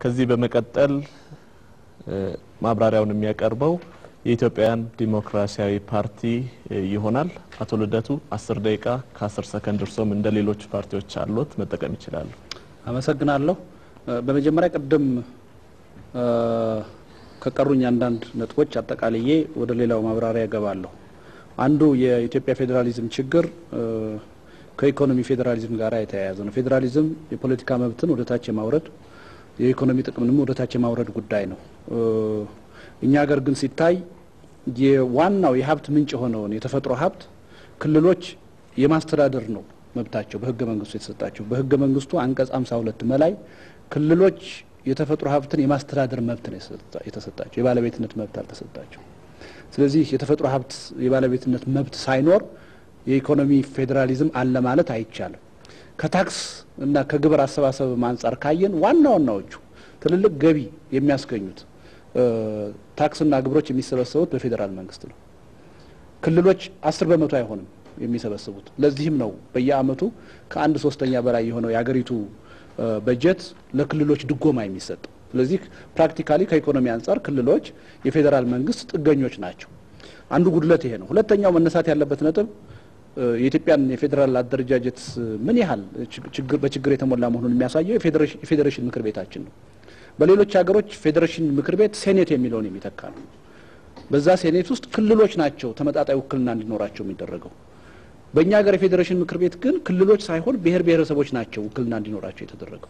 ከዚህ በመቀጠል ማብራሪያውን የሚያቀርበው የኢትዮጵያውያን ዲሞክራሲያዊ ፓርቲ ይሆናል። አቶ ልደቱ አስር ደቂቃ ከአስር ሰከንድ እርሶም እንደ ሌሎች ፓርቲዎች አሉት መጠቀም ይችላሉ። አመሰግናለሁ። በመጀመሪያ ቅድም ከቀሩኝ አንዳንድ ነጥቦች አጠቃልዬ ወደ ሌላው ማብራሪያ እገባለሁ። አንዱ የኢትዮጵያ ፌዴራሊዝም ችግር ከኢኮኖሚ ፌዴራሊዝም ጋር የተያያዘ ነው። ፌዴራሊዝም የፖለቲካ መብትን ወደ ታች የማውረድ የኢኮኖሚ ጥቅምንም ወደ ታች የማውረድ ጉዳይ ነው። እኛ ሀገር ግን ሲታይ የዋናው የሀብት ምንጭ የሆነውን የተፈጥሮ ሀብት ክልሎች የማስተዳደር ነው መብታቸው በህገ መንግስቱ የተሰጣቸው። በህገ መንግስቱ አንቀጽ 52 መላይ ክልሎች የተፈጥሮ ሀብትን የማስተዳደር መብት ነው የተሰጣቸው፣ የባለቤትነት መብት አልተሰጣቸው። ስለዚህ የተፈጥሮ ሀብት የባለቤትነት መብት ሳይኖር የኢኮኖሚ ፌዴራሊዝም አለ ማለት አይቻልም። ከታክስ እና ከግብር አሰባሰብ አንጻር ካየን ዋና ዋናዎቹ ትልልቅ ገቢ የሚያስገኙት ታክስና ግብሮች የሚሰበሰቡት በፌዴራል መንግስት ነው። ክልሎች አስር በመቶ አይሆንም የሚሰበስቡት። ለዚህም ነው በየአመቱ ከአንድ ሶስተኛ በላይ የሆነው የሀገሪቱ በጀት ለክልሎች ድጎማ የሚሰጠው። ስለዚህ ፕራክቲካሊ ከኢኮኖሚ አንጻር ክልሎች የፌዴራል መንግስት ጥገኞች ናቸው። አንዱ ጉድለት ይሄ ነው። ሁለተኛው መነሳት ያለበት ነጥብ የኢትዮጵያን የፌዴራል አደረጃጀት ምን ያህል በችግር የተሞላ መሆኑን የሚያሳየው የፌዴሬሽን ምክር ቤታችን ነው። በሌሎች ሀገሮች ፌዴሬሽን ምክር ቤት ሴኔት የሚለውን የሚተካ ነው። በዛ ሴኔት ውስጥ ክልሎች ናቸው ተመጣጣይ ውክልና እንዲኖራቸው የሚደረገው። በእኛ ሀገር የፌዴሬሽን ምክር ቤት ግን ክልሎች ሳይሆን ብሔር ብሔረሰቦች ናቸው ውክልና እንዲኖራቸው የተደረገው።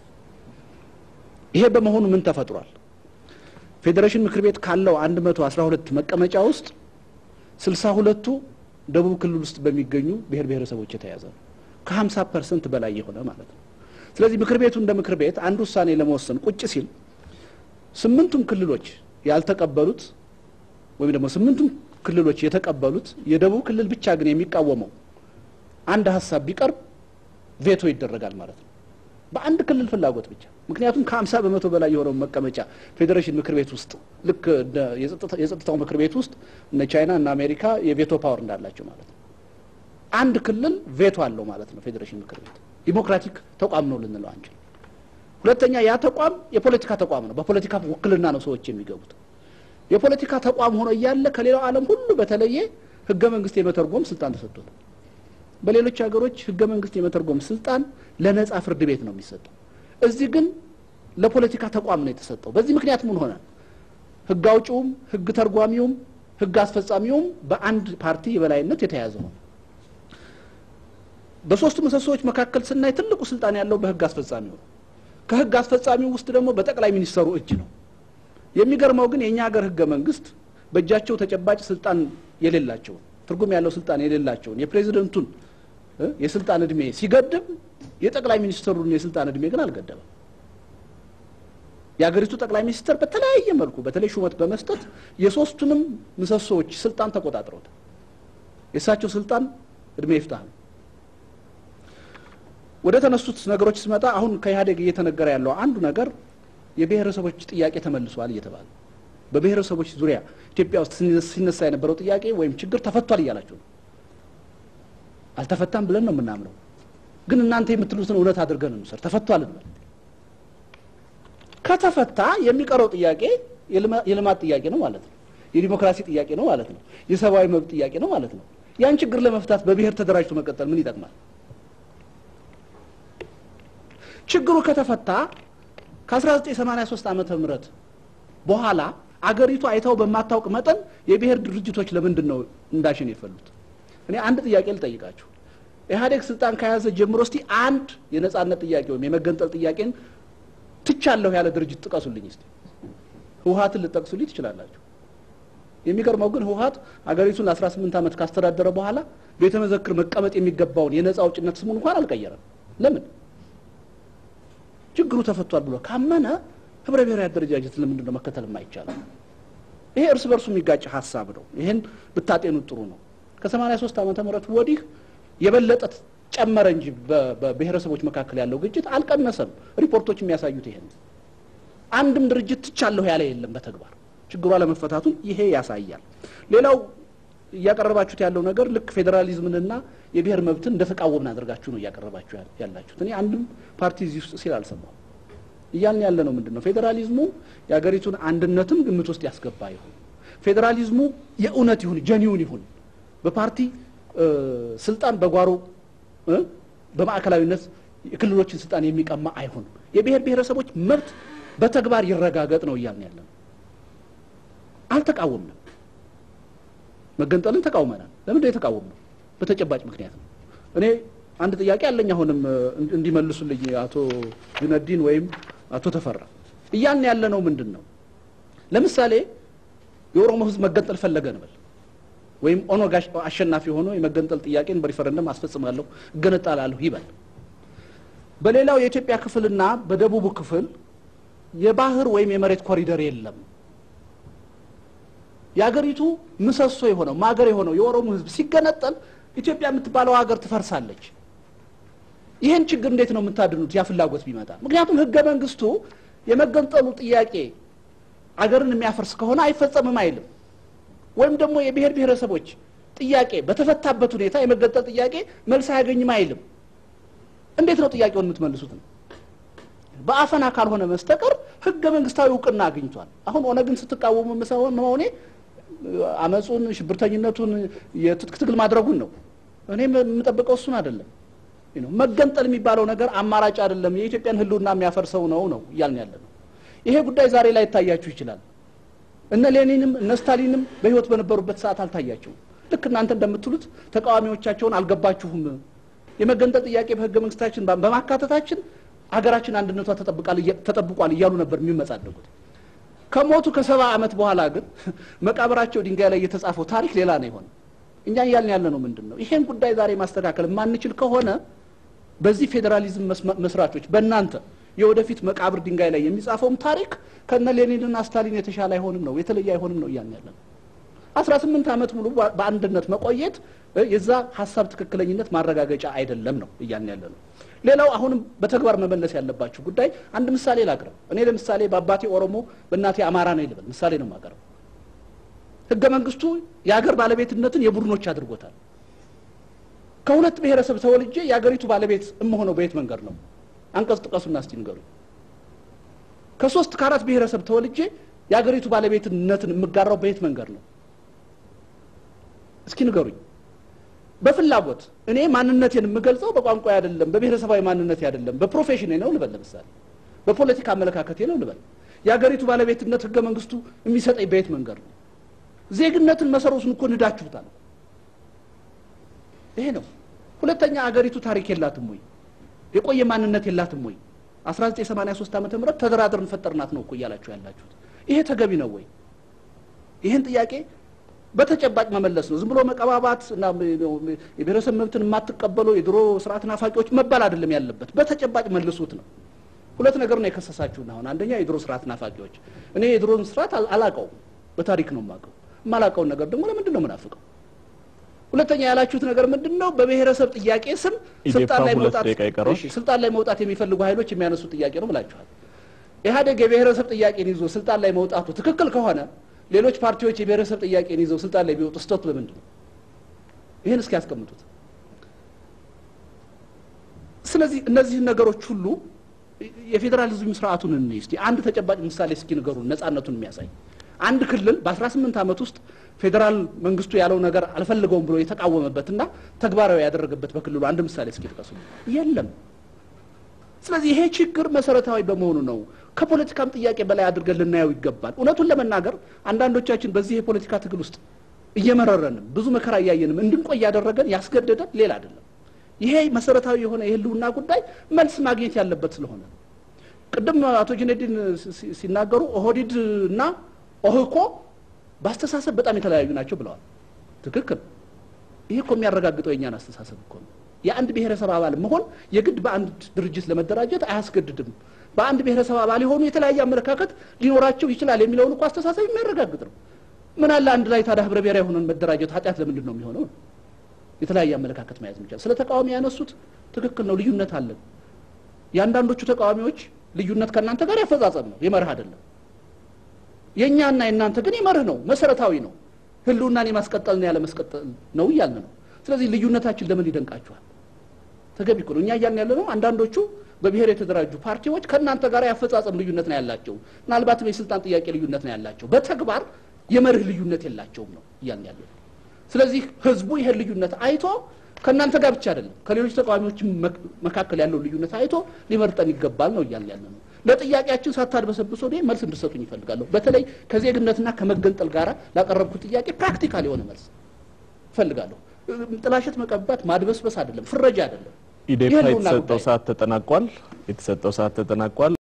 ይሄ በመሆኑ ምን ተፈጥሯል? ፌዴሬሽን ምክር ቤት ካለው 112 መቀመጫ ውስጥ ስልሳ ሁለቱ ደቡብ ክልል ውስጥ በሚገኙ ብሔር ብሔረሰቦች የተያዘ ነው። ከ50 ፐርሰንት በላይ የሆነ ማለት ነው። ስለዚህ ምክር ቤቱ እንደ ምክር ቤት አንድ ውሳኔ ለመወሰን ቁጭ ሲል ስምንቱም ክልሎች ያልተቀበሉት ወይም ደግሞ ስምንቱም ክልሎች የተቀበሉት የደቡብ ክልል ብቻ ግን የሚቃወመው አንድ ሀሳብ ቢቀርብ ቬቶ ይደረጋል ማለት ነው። በአንድ ክልል ፍላጎት ብቻ። ምክንያቱም ከሀምሳ በመቶ በላይ የሆነው መቀመጫ ፌዴሬሽን ምክር ቤት ውስጥ ልክ የጸጥታው ምክር ቤት ውስጥ እነ ቻይና እና አሜሪካ የቬቶ ፓወር እንዳላቸው ማለት ነው። አንድ ክልል ቬቶ አለው ማለት ነው ፌዴሬሽን ምክር ቤት። ዲሞክራቲክ ተቋም ነው ልንለው አንችል። ሁለተኛ ያ ተቋም የፖለቲካ ተቋም ነው። በፖለቲካ ውክልና ነው ሰዎች የሚገቡት። የፖለቲካ ተቋም ሆኖ እያለ ከሌላው ዓለም ሁሉ በተለየ ህገ መንግስት የመተርጎም ስልጣን ተሰጥቶታል። በሌሎች ሀገሮች ህገ መንግስት የመተርጎም ስልጣን ለነጻ ፍርድ ቤት ነው የሚሰጠው። እዚህ ግን ለፖለቲካ ተቋም ነው የተሰጠው። በዚህ ምክንያት ምን ሆነ? ህግ አውጪውም፣ ህግ ተርጓሚውም፣ ህግ አስፈጻሚውም በአንድ ፓርቲ የበላይነት የተያዘ ነው። በሶስቱ ምሰሶዎች መካከል ስናይ ትልቁ ስልጣን ያለው በህግ አስፈጻሚው ነው። ከህግ አስፈጻሚው ውስጥ ደግሞ በጠቅላይ ሚኒስተሩ እጅ ነው። የሚገርመው ግን የእኛ ሀገር ህገ መንግስት በእጃቸው ተጨባጭ ስልጣን የሌላቸውን ትርጉም ያለው ስልጣን የሌላቸውን የፕሬዚደንቱን የስልጣን እድሜ ሲገድብ የጠቅላይ ሚኒስትሩን የስልጣን እድሜ ግን አልገደበም። የሀገሪቱ ጠቅላይ ሚኒስትር በተለያየ መልኩ በተለይ ሹመት በመስጠት የሶስቱንም ምሰሶዎች ስልጣን ተቆጣጥረውታል። የእሳቸው ስልጣን እድሜ ይፍታህ ነው። ወደ ተነሱት ነገሮች ስመጣ አሁን ከኢህአዴግ እየተነገረ ያለው አንዱ ነገር የብሔረሰቦች ጥያቄ ተመልሷል እየተባለ በብሔረሰቦች ዙሪያ ኢትዮጵያ ውስጥ ሲነሳ የነበረው ጥያቄ ወይም ችግር ተፈቷል እያላችሁ ነው። አልተፈታም ብለን ነው የምናምነው። ግን እናንተ የምትሉትን እውነት አድርገን እንውሰድ። ተፈቷል እንበል። ከተፈታ የሚቀረው ጥያቄ የልማት ጥያቄ ነው ማለት ነው። የዲሞክራሲ ጥያቄ ነው ማለት ነው። የሰብአዊ መብት ጥያቄ ነው ማለት ነው። ያን ችግር ለመፍታት በብሔር ተደራጅቶ መቀጠል ምን ይጠቅማል? ችግሩ ከተፈታ ከ1983 ዓመተ ምህረት በኋላ አገሪቱ አይታው በማታውቅ መጠን የብሔር ድርጅቶች ለምንድን ነው እንዳሽን የፈሉት? እኔ አንድ ጥያቄ ልጠይቃችሁ። ኢህአዴግ ስልጣን ከያዘ ጀምሮ እስቲ አንድ የነጻነት ጥያቄ ወይም የመገንጠል ጥያቄን ትቻለሁ ያለ ድርጅት ጥቀሱልኝ እስቲ። ህወሀትን ልጠቅሱልኝ ትችላላችሁ። የሚገርመው ግን ህወሀት አገሪቱን ለ18 ዓመት ካስተዳደረ በኋላ ቤተ መዘክር መቀመጥ የሚገባውን የነጻ አውጭነት ስሙን እንኳን አልቀየረም። ለምን? ችግሩ ተፈቷል ብሎ ካመነ ህብረ ብሔራዊ አደረጃጀት ለምንድን ነው መከተል የማይቻለው? ይሄ እርስ በርሱ የሚጋጭ ሀሳብ ነው። ይሄን ብታጤኑት ጥሩ ነው። ከ83 ዓመተ ምህረት ወዲህ የበለጠ ጨመረ እንጂ በብሔረሰቦች መካከል ያለው ግጭት አልቀነሰም። ሪፖርቶች የሚያሳዩት ይሄን አንድም ድርጅት ትቻለሁ ያለ የለም በተግባር ችግሩ አለመፈታቱን ይሄ ያሳያል። ሌላው እያቀረባችሁት ያለው ነገር ልክ ፌዴራሊዝምንና የብሔር መብትን እንደተቃወምን አድርጋችሁ ነው እያቀረባችሁ ያላችሁት። እኔ አንድም ፓርቲ እዚህ ውስጥ ሲል አልሰማሁም። እያልን ያለ ነው ምንድን ነው ፌዴራሊዝሙ የሀገሪቱን አንድነትም ግምት ውስጥ ያስገባ ይሁን፣ ፌዴራሊዝሙ የእውነት ይሁን ጀኒውን ይሁን፣ በፓርቲ ስልጣን በጓሮ በማዕከላዊነት የክልሎችን ስልጣን የሚቀማ አይሁን፣ የብሔር ብሔረሰቦች መብት በተግባር ይረጋገጥ ነው እያልን ያለ ነው። አልተቃወምንም። መገንጠልን ተቃውመናል። ለምንድን የተቃወምነው? በተጨባጭ ምክንያት ነው። እኔ አንድ ጥያቄ አለኝ አሁንም እንዲመልሱልኝ አቶ ጁነዲን ወይም አቶ ተፈራ እያልን ያለ ነው ምንድን ነው? ለምሳሌ የኦሮሞ ሕዝብ መገንጠል ፈለገ እንበል ወይም ኦነግ አሸናፊ ሆኖ የመገንጠል ጥያቄን በሪፈረንደም አስፈጽማለሁ እገነጣላለሁ ይበል። በሌላው የኢትዮጵያ ክፍልና በደቡቡ ክፍል የባህር ወይም የመሬት ኮሪደር የለም። የአገሪቱ ምሰሶ የሆነው ማገር የሆነው የኦሮሞ ሕዝብ ሲገነጠል ኢትዮጵያ የምትባለው ሀገር ትፈርሳለች። ይህን ችግር እንዴት ነው የምታድኑት? ያ ፍላጎት ቢመጣ ምክንያቱም ህገ መንግስቱ የመገንጠሉ ጥያቄ አገርን የሚያፈርስ ከሆነ አይፈጸምም አይልም። ወይም ደግሞ የብሔር ብሔረሰቦች ጥያቄ በተፈታበት ሁኔታ የመገንጠል ጥያቄ መልስ አያገኝም አይልም። እንዴት ነው ጥያቄውን የምትመልሱት ነው? በአፈና ካልሆነ መስተቀር ህገ መንግስታዊ እውቅና አግኝቷል። አሁን ኦነግን ስትቃወሙ መሆኔ አመፁን፣ ሽብርተኝነቱን፣ የትጥቅ ትግል ማድረጉን ነው። እኔ የምጠብቀው እሱን አይደለም። መገንጠል የሚባለው ነገር አማራጭ አይደለም፣ የኢትዮጵያን ህልውና የሚያፈርሰው ነው ነው እያልን ያለ ነው። ይሄ ጉዳይ ዛሬ ላይ ይታያችሁ ይችላል። እነ ሌኒንም እነ ስታሊንም በህይወት በነበሩበት ሰዓት አልታያቸውም። ልክ እናንተ እንደምትሉት ተቃዋሚዎቻቸውን አልገባችሁም። የመገንጠል ጥያቄ በህገ መንግስታችን በማካተታችን ሀገራችን አንድነቷ ተጠብቋል እያሉ ነበር የሚመጻደቁት። ከሞቱ ከሰባ ዓመት በኋላ ግን መቃብራቸው ድንጋይ ላይ የተጻፈው ታሪክ ሌላ ነው የሆነ። እኛ እያልን ያለ ነው ምንድን ነው ይሄን ጉዳይ ዛሬ ማስተካከል የማንችል ከሆነ በዚህ ፌዴራሊዝም መስራቾች በእናንተ የወደፊት መቃብር ድንጋይ ላይ የሚጻፈውም ታሪክ ከነ ሌኒንና ስታሊን የተሻለ አይሆንም ነው የተለየ አይሆንም ነው እያልን ያለ ነው። አስራ ስምንት ዓመት ሙሉ በአንድነት መቆየት የዛ ሀሳብ ትክክለኝነት ማረጋገጫ አይደለም ነው እያልን ያለ ነው። ሌላው አሁንም በተግባር መመለስ ያለባችሁ ጉዳይ አንድ ምሳሌ ላቅርብ። እኔ ለምሳሌ በአባቴ ኦሮሞ በእናቴ አማራ ነኝ ልበል፣ ምሳሌ ነው የማቀርበው። ህገ መንግስቱ የሀገር ባለቤትነትን የቡድኖች አድርጎታል። ከሁለት ብሔረሰብ ተወልጄ የሀገሪቱ ባለቤት የምሆነው በየት መንገድ ነው? አንቀጽ ጥቀሱና እስቲ ንገሩ። ከሶስት ከአራት ብሔረሰብ ተወልጄ የሀገሪቱ ባለቤትነትን የምጋራው በየት መንገድ ነው? እስኪ ንገሩኝ። በፍላጎት እኔ ማንነቴን የምገልጸው በቋንቋ አይደለም፣ በብሔረሰባዊ ማንነቴ አይደለም፣ በፕሮፌሽኔ ነው ልበል። ለምሳሌ በፖለቲካ አመለካከቴ ነው ልበል። የሀገሪቱ ባለቤትነት ህገ መንግስቱ የሚሰጠኝ በየት መንገድ ነው? ዜግነትን መሰረቱን እኮ ንዳችሁታል። ይሄ ነው። ሁለተኛ አገሪቱ ታሪክ የላትም ወይ? የቆየ ማንነት የላትም ወይ? 1983 ዓመተ ምህረት ተደራድረን ፈጠርናት ነው እኮ እያላችሁ ያላችሁት። ይሄ ተገቢ ነው ወይ? ይህን ጥያቄ በተጨባጭ መመለስ ነው። ዝም ብሎ መቀባባት እና የብሔረሰብ መብትን የማትቀበሉ የድሮ ስርዓት ናፋቂዎች መባል አይደለም ያለበት፣ በተጨባጭ መልሱት ነው። ሁለት ነገር ነው የከሰሳችሁን። አሁን አንደኛ የድሮ ስርዓት ናፋቂዎች፣ እኔ የድሮን ስርዓት አላቀውም፣ በታሪክ ነው የማውቀው። የማላውቀውን ነገር ደግሞ ለምንድን ነው የምናፍቀው? ሁለተኛ ያላችሁት ነገር ምንድን ነው? በብሔረሰብ ጥያቄ ስም ስልጣን ላይ መውጣት ስልጣን ላይ መውጣት የሚፈልጉ ኃይሎች የሚያነሱት ጥያቄ ነው ብላችኋል። ኢህአዴግ የብሔረሰብ ጥያቄን ይዞ ስልጣን ላይ መውጣቱ ትክክል ከሆነ ሌሎች ፓርቲዎች የብሔረሰብ ጥያቄን ይዘው ስልጣን ላይ ቢወጡ ስህተቱ በምንድን ነው? ይህን እስኪ ያስቀምጡት። ስለዚህ እነዚህን ነገሮች ሁሉ የፌዴራሊዝም ስርዓቱን እንይ እስቲ። አንድ ተጨባጭ ምሳሌ እስኪ ንገሩን፣ ነጻነቱን የሚያሳይ አንድ ክልል በ18 ዓመት ውስጥ ፌዴራል መንግስቱ ያለው ነገር አልፈልገውም ብሎ የተቃወመበትና ተግባራዊ ያደረገበት በክልሉ አንድ ምሳሌ እስኪ ጥቀሱ። የለም። ስለዚህ ይሄ ችግር መሰረታዊ በመሆኑ ነው ከፖለቲካም ጥያቄ በላይ አድርገን ልናየው ይገባል። እውነቱን ለመናገር አንዳንዶቻችን በዚህ የፖለቲካ ትግል ውስጥ እየመረረንም ብዙ መከራ እያየንም እንድንቆይ ያደረገን ያስገደደን ሌላ አይደለም። ይሄ መሰረታዊ የሆነ የህልውና ጉዳይ መልስ ማግኘት ያለበት ስለሆነ ቅድም አቶ ጁነዲን ሲናገሩ ኦህዲድ እና ኦህኮ በአስተሳሰብ በጣም የተለያዩ ናቸው ብለዋል። ትክክል። ይሄ እኮ የሚያረጋግጠው የእኛን አስተሳሰብ እኮ ነው። የአንድ ብሔረሰብ አባል መሆን የግድ በአንድ ድርጅት ለመደራጀት አያስገድድም። በአንድ ብሔረሰብ አባል የሆኑ የተለያየ አመለካከት ሊኖራቸው ይችላል የሚለውን እኮ አስተሳሰብ የሚያረጋግጥ ነው። ምን አለ አንድ ላይ ታዲያ ህብረ ብሔራዊ ሆነን መደራጀት ኃጢአት ለምንድን ነው የሚሆነው? የተለያየ አመለካከት መያዝ የሚቻል ስለ ተቃዋሚ ያነሱት ትክክል ነው። ልዩነት አለን። የአንዳንዶቹ ተቃዋሚዎች ልዩነት ከእናንተ ጋር ያፈጻጸም ነው፣ የመርህ አይደለም። የእኛና የእናንተ ግን የመርህ ነው፣ መሰረታዊ ነው። ህልውናን የማስቀጠልና ያለ መስቀጠል ነው እያልን ነው። ስለዚህ ልዩነታችን ለምን ይደንቃችኋል? ተገቢ እኮ ነው። እኛ እያልን ያለ ነው አንዳንዶቹ በብሔር የተደራጁ ፓርቲዎች ከእናንተ ጋር የአፈጻጸም ልዩነት ነው ያላቸው፣ ምናልባትም የስልጣን ጥያቄ ልዩነት ነው ያላቸው፣ በተግባር የመርህ ልዩነት የላቸውም ነው እያልን ያለ ነው። ስለዚህ ህዝቡ ይሄን ልዩነት አይቶ ከእናንተ ጋር ብቻ አይደለም ከሌሎች ተቃዋሚዎች መካከል ያለው ልዩነት አይቶ ሊመርጠን ይገባል ነው እያልን ያለ ነው። ለጥያቄያችን ሳታድበሰብሶ እኔ መልስ እንድሰጡኝ ይፈልጋለሁ። በተለይ ከዜግነትና ከመገንጠል ጋር ላቀረብኩት ጥያቄ ፕራክቲካል የሆነ መልስ እፈልጋለሁ። ጥላሸት መቀባት ማድበስበስ አይደለም፣ ፍረጃ አይደለም። ኢዴፓ የህልውና የተሰጠው ጉዳይ ሰዓት ተጠናቋል። የተሰጠው ሰዓት ተጠናቋል።